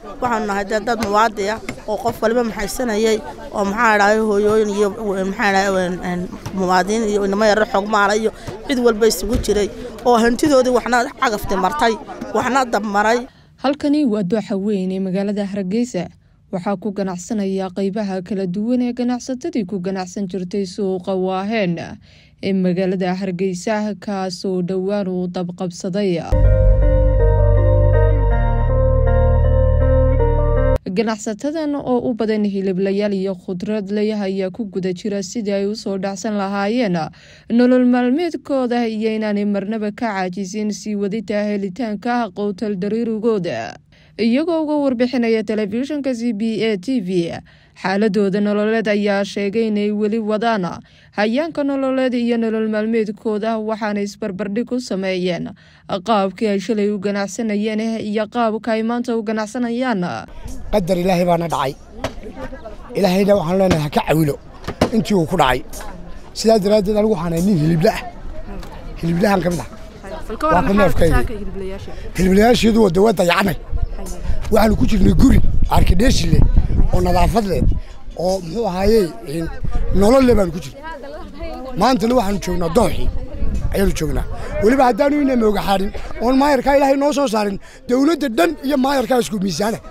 waxaanu nahay dee dad muwaadi ah oo qof waliba maxaysanayay oo maxaa dhahay hooyooyin iyo maxaa dhahay muwaadiniin iyo inamo yarar xogmaala iyo cid walba isugu jiray oo hantidoodii waxna cagafti martay waxna dabmaray halkani waa dooxa weyn ee magaalada hargeysa waxaa ku ganacsanaya qeybaha kala duwan ee ganacsatadii ku ganacsan jirtay suuqa waaheen ee magaalada hargeysa kaasoo dhowaan uu dabqabsaday ganacsatadan oo u badan hiliblayaal iyo khudradley ayaa ku guda jira sidii ay usoo dhacsan lahaayeen nolol maalmeedkooda iyo inaanay marnaba ka caajisin sii wadita helitaanka qowtal dariirigooda iyagoo uga warbixinaya telefishinka c b a t v xaaladooda nololeed ayaa sheegay inay weli wadaan hayaanka nololeed iyo nolol maalmeedkooda waxaana isbarbardhig ku sameeyeen qaabkii ay shalay u ganacsanayeen iyo qaabka ay maanta u ganacsanayaan qadar ilaahay baana dhacay ilaahayna waxaan leenahay ha ka cawilo intii uu ku dhacay sidaa daraaddeed anigu waxaan ahay nin hilibla ah hiliblahan ka mid ah waa ka neefkayga hiliblayaasheedu waa dawaa dayacanay waxaanu ku jirnay guri arkidheeshi leh oo nadaafad leh oo muxuu ahaayey nolol leh baanu ku jirnay maantana waxaanu joognaa dooxii ayaanu joognaa weliba haddaanu ina mooga xaarin oon maayarkaa ilaahay noo soo saarin dawladda dhan iyo maayarkaa isku miisaana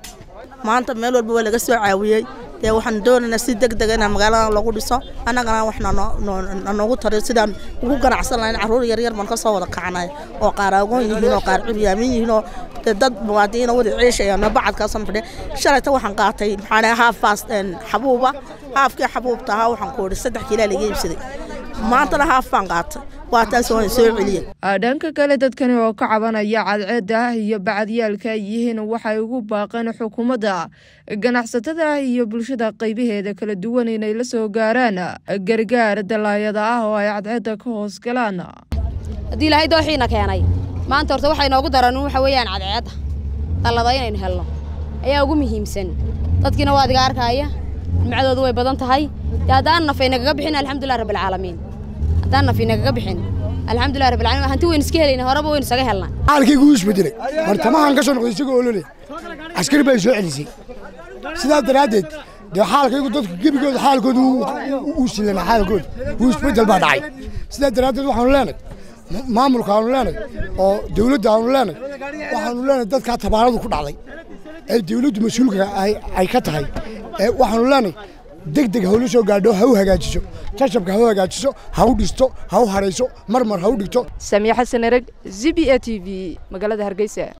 maanta meel walba waa laga soo caawiyey dee waxaan doonaynaa si deg dega inaan magaalada lagu dhiso annagana wax nanoogu tariyo sidaan ugu ganacsan lahayn carruur yaryar baan ka soo wada kacnay oo qaar agoon yihiin oo qaar curyaamin yihiin oo dee dad muwaadiniina wada ciishayaan bacadkaasoo fadhiya shalayta waxaan qaatay maxaa dhahay haafaas xabuuba haafkii xabuubta ahaa waxaan ku idhi saddex kiilaa laga iibsaday maantana haaf baan qaatay waa taas waan soo celiyey dhanka kale dadkani oo ka cabanaya cadceedda iyo bacadyaalka ay yihiin waxay ugu baaqeen xukuumadda ganacsatada iyo bulshada qaybaheeda kala duwan inay la soo gaaraan gargaar dalaayada ah oo ay cadceedda ka hoos galaan haddii ilaahay dooxiina keenay maanta horta waxay noogu daran waxa weeyaan cadceedda dallada inaynu helno ayaa ugu muhiimsan dadkiina waa adiga arkaaya nimcadoodu way badan tahay dee haddaan nafay nagaga bixin alxamdulilah rabbilcaalamiin haddaan nafay nagaga bixin alxamdulilah rabbilcaalamiin hanti waynu iska helayna horeba waynu isaga helnaa xaalkaygu wuu isbedelay bartamahan ka soo noqday isagoo olole askari bay soo celisay sidaa daraaddeed dee xaalkaygu dadku gebigooda xaalkooda uu silana xaalkooda wuu isbedel baa dhacay sidaa daraaddeed waxaanu leenay maamulka aanu leenay oo dawladda aanu leenay waxaanu leenay dadkaa tabaaradu ku dhacday ee dawladdu mas-uulka ay ka tahay waxaanu leenay deg deg hawla soo gaadho ha u hagaajiso jajabka ha u hagaajiso ha u dhisto ha u harayso marmar ha u dhigto samiya xasan ereg z b a t v magaalada hargeysa